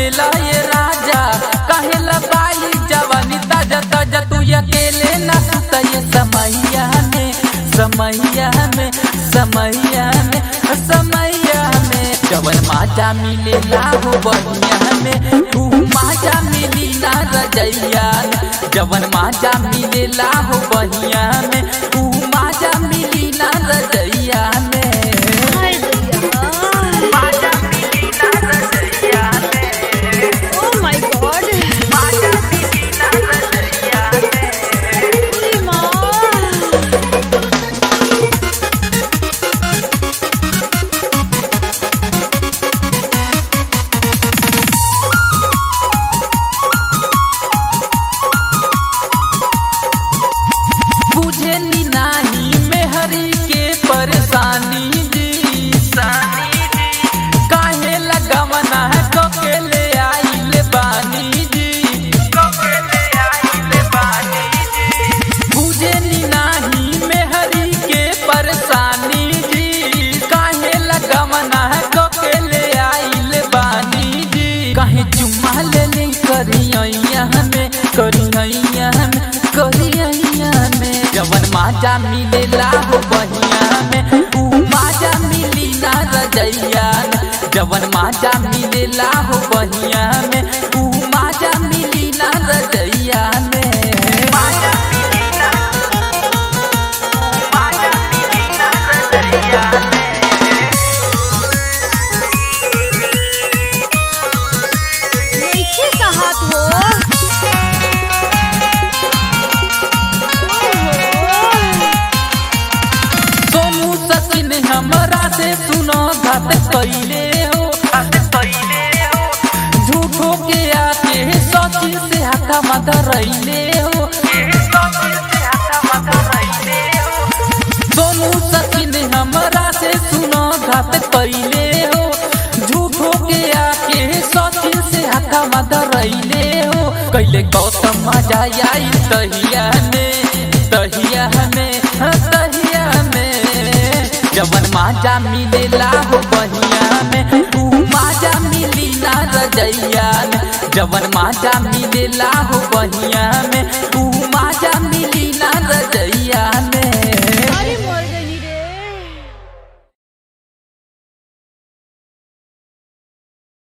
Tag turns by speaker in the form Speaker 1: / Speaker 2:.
Speaker 1: मिलेला ये राजा कहेला बाई जवानी ताजा ताजा तू अकेले ना सुता ये समैया में समैया में समैया में समैया में जवन माजा मिलेला हो बहिया में तू माजा मिली ना रजैया में जवन माजा मिलेला हो बहिया में तू माजा मिली ना रजैया में
Speaker 2: हाय दैया
Speaker 1: माजा मिली ना रजैया में
Speaker 2: ओ माय गॉड
Speaker 1: माजा मिली ना रजैया में
Speaker 2: माँ
Speaker 1: बुझे नी नाही में हरी के परेशानी जी काहे लगवना है ककेले आइल बानी जी बुझे नी नाही में हरी के परेशानी जी काहे लगवना है ककेले आइल बानी जी काहे चुम्मा ले ले करियैया में करियैया में करियैया में जवन माजा मिलेला हो बहिया में ऊ माजा मिली ना रजैया में जवन माजा मिलेला हो बहिया में ऊ माजा मिली ना रजैया में माजा मिली ना माजा मिली ना रजैया में
Speaker 2: नइखे कहत हो ओहो
Speaker 1: सोनू सचिन हमरा से सुनो घात कैले हो झूठो के आके सचिन से हाथा माथा रैले हो सोनू सचिन हमरा से सुनो घात कैले हो झूठो के आके सचिन से हाथा माथा रैले हो कैले गौतम मजा आई तहिया में तहिया में हाँ, तहिया में जवन माजा मिलेला हो बहिया में तू माजा मिली ना रजैया में जवन माजा मिलेला हो बहिया में तू माजा मिली ना